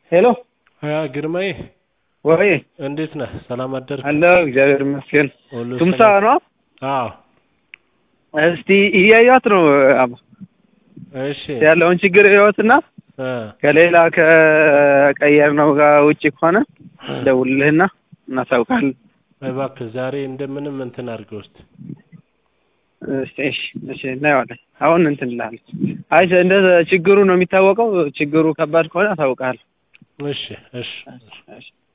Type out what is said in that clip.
ሄሎ ሀያ ግርማዬ ወይ እንዴት ነህ? ሰላም አደርክ? አለሁ እግዚአብሔር ይመስገን። ሁሉ ቱምሳ ሰላም? ነው? አዎ። እስቲ እያዩት ነው አባ እሺ ያለውን ችግር ህይወትና እ ከሌላ ከቀየር ነው ጋር ውጭ ከሆነ ደውልልህና እናሳውቃለን። እባክህ ዛሬ እንደምንም እንትን አድርገው እስኪ። እሺ እሺ እሺ እናየዋለን። አሁን እንትን እልሃለሁ። አይ እንደ ችግሩ ነው የሚታወቀው። ችግሩ ከባድ ከሆነ አሳውቅሃለሁ። እሺ እሺ እሺ